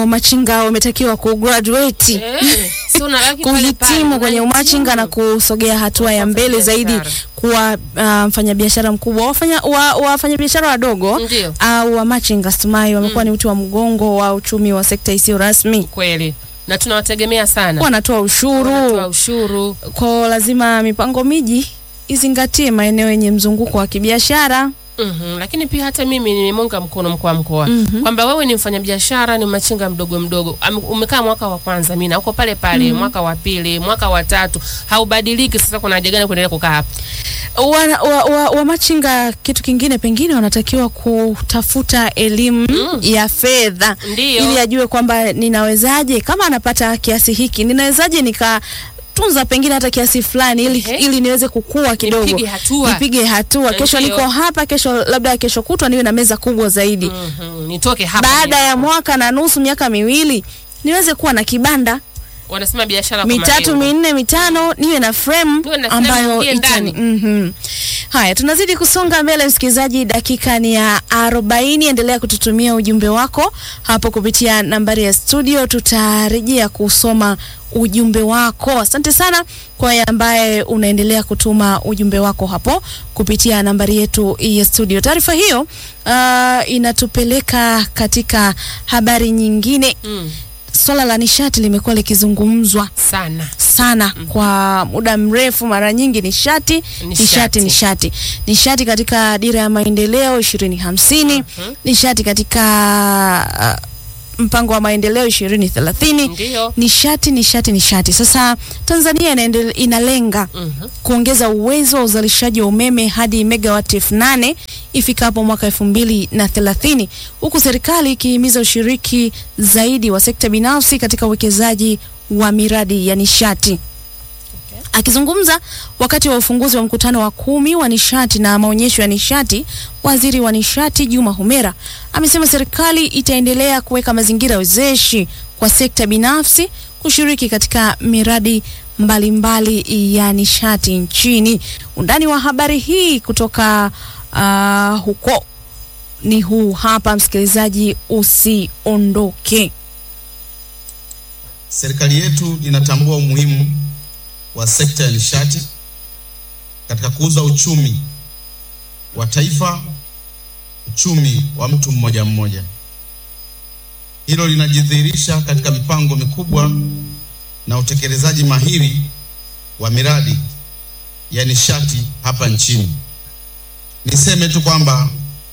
umachinga wametakiwa kugraduate Eh, si unabaki pale pale, kuhitimu kwenye umachinga na unahitimu. kusogea hatua ya mbele zaidi biashara. kuwa uh, mfanyabiashara mkubwa wafanya wa, wafanyabiashara wadogo Ndio. au wamachinga stumai wamekuwa ni uti wa mgongo wa uchumi wa sekta isiyo rasmi kweli na tunawategemea sana wanatoa ushuru Wanatoa ushuru kwa lazima mipango miji izingatie maeneo yenye mzunguko wa kibiashara Mhm, lakini pia hata mimi nimemunga mkono mkuu wa mkoa Mhm. kwamba wewe ni mfanyabiashara, ni machinga mdogo mdogo, Am- umekaa mwaka wa kwanza, mina uko pale pale, mwaka wa pili, mwaka wa tatu, haubadiliki. Sasa kuna haja gani kuendelea kukaa hapa? wa, wa, wa, wa machinga kitu kingine pengine wanatakiwa kutafuta elimu Mm. ya fedha Ndiyo. ili ajue kwamba ninawezaje kama anapata kiasi hiki ninawezaje nikatunza pengine hata kiasi fulani ili, Ehe. ili niweze kukua kidogo Nipige hatua. nipige hatua kesho Ndiyo. niko hapa kesho labda kesho kutwa niwe na meza kubwa zaidi Mhm, nitoke hapa. baada ni- ya mwaka na nusu miaka miwili niweze kuwa na kibanda wanasema biashara kwa mitatu malengo. minne mitano niwe na frame Niwe na frame ambayo ingie itani ndani. mm haya tunazidi kusonga mbele msikilizaji dakika ni ya arobaini endelea kututumia ujumbe wako hapo kupitia nambari ya studio tutarejea kusoma ujumbe wako asante sana kwa wewe ambaye unaendelea kutuma ujumbe wako hapo kupitia nambari yetu ya studio taarifa hiyo uh, inatupeleka katika habari nyingine Mm, swala la nishati limekuwa likizungumzwa sana sana kwa muda mrefu. Mara nyingi nishati nishati Nishati. nishati nishati katika dira ya maendeleo ishirini hamsini Mhm. nishati katika uh, mpango wa maendeleo ishirini thelathini ndio. nishati nishati nishati. Sasa Tanzania inaendele, inalenga Mhm. kuongeza uwezo wa uzalishaji wa umeme hadi megawati elfu nane ifikapo mwaka elfu mbili na thelathini huku serikali ikihimiza ushiriki zaidi wa sekta binafsi katika uwekezaji wa miradi ya nishati. Akizungumza wakati wa ufunguzi wa mkutano wa kumi wa nishati na maonyesho ya nishati, waziri wa nishati Juma Humera amesema serikali itaendelea kuweka mazingira wezeshi kwa sekta binafsi kushiriki katika miradi mbalimbali ya nishati nchini. Undani wa habari hii kutoka uh, huko ni huu hapa, msikilizaji, usiondoke. Serikali yetu inatambua umuhimu wa sekta ya nishati katika kuuza uchumi wa taifa, uchumi wa mtu mmoja mmoja. Hilo linajidhihirisha katika mipango mikubwa na utekelezaji mahiri wa miradi ya nishati hapa nchini. Niseme tu kwamba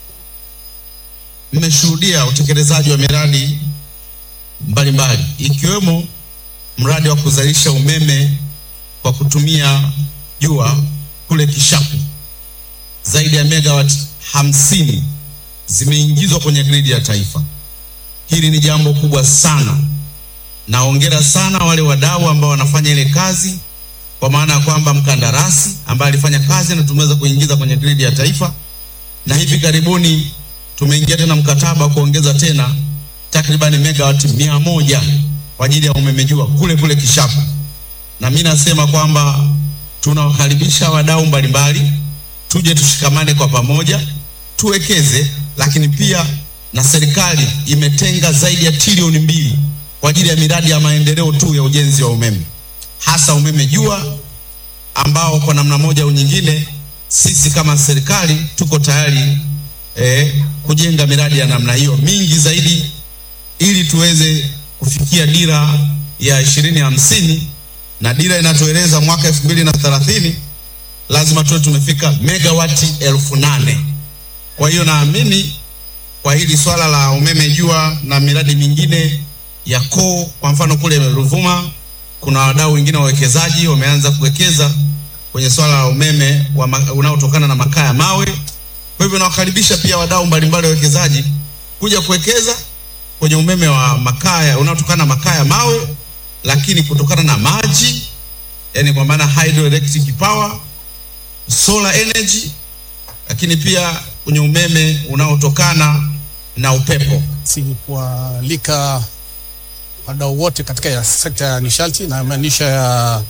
mmeshuhudia utekelezaji wa miradi mbalimbali ikiwemo mradi wa kuzalisha umeme kwa kutumia jua kule Kishapu. Zaidi ya megawati hamsini zimeingizwa kwenye gridi ya taifa. Hili ni jambo kubwa sana. Naongera sana wale wadau ambao wanafanya ile kazi, kwa maana ya kwamba mkandarasi ambaye alifanya kazi na tumeweza kuingiza kwenye gridi ya taifa, na hivi karibuni tumeingia tena mkataba wa kuongeza tena takribani megawati mia moja kwa ajili ya umeme jua kule kule Kishapu. Na mimi nasema kwamba tunawakaribisha wadau mbalimbali, tuje tushikamane kwa pamoja, tuwekeze, lakini pia na serikali imetenga zaidi ya trilioni mbili kwa ajili ya miradi ya maendeleo tu ya ujenzi wa umeme, hasa umeme jua ambao kwa namna moja au nyingine sisi kama serikali tuko tayari eh, kujenga miradi ya namna hiyo mingi zaidi ili tuweze kufikia dira ya ishirini hamsini na dira inatueleza mwaka elfu mbili na thelathini lazima tuwe tumefika megawati elfu nane. Kwa hiyo naamini kwa hili swala la umeme jua na miradi mingine ya koo, kwa mfano kule Ruvuma kuna wadau wengine wawekezaji wameanza kuwekeza kwenye swala la umeme wa ma- unaotokana na makaa ya mawe. Kwa hivyo nawakaribisha pia wadau mbalimbali wawekezaji kuja kuwekeza kwenye umeme wa makaa ya- unaotokana na makaa ya mawe, lakini kutokana na maji, yani kwa maana hydroelectric power, solar energy, lakini pia kwenye umeme unaotokana na upepo. si kualika wadau wote katika ya sekta ya nishati na maanisha ya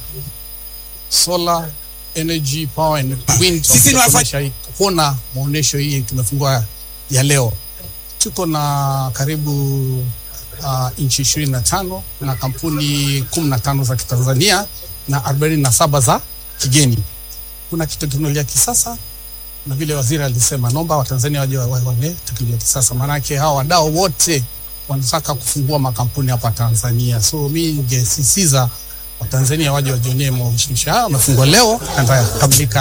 solar energy power and wind Sisi ni wafa- kuonesha hii- kuona maonyesho hii tumefungua ya leo tuko na karibu uh, nchi ishirini na tano na kampuni kumi na tano za kitanzania na arobaini na saba za kigeni. Kuna teknolojia ya kisasa na vile waziri alisema, naomba Watanzania waje waone teknolojia ya kisasa, maanake hawa wadau wote wanataka kufungua makampuni hapa Tanzania. So mi ningesisitiza Watanzania waje wajionee maonyesho haya, wamefungwa leo na yatakamilika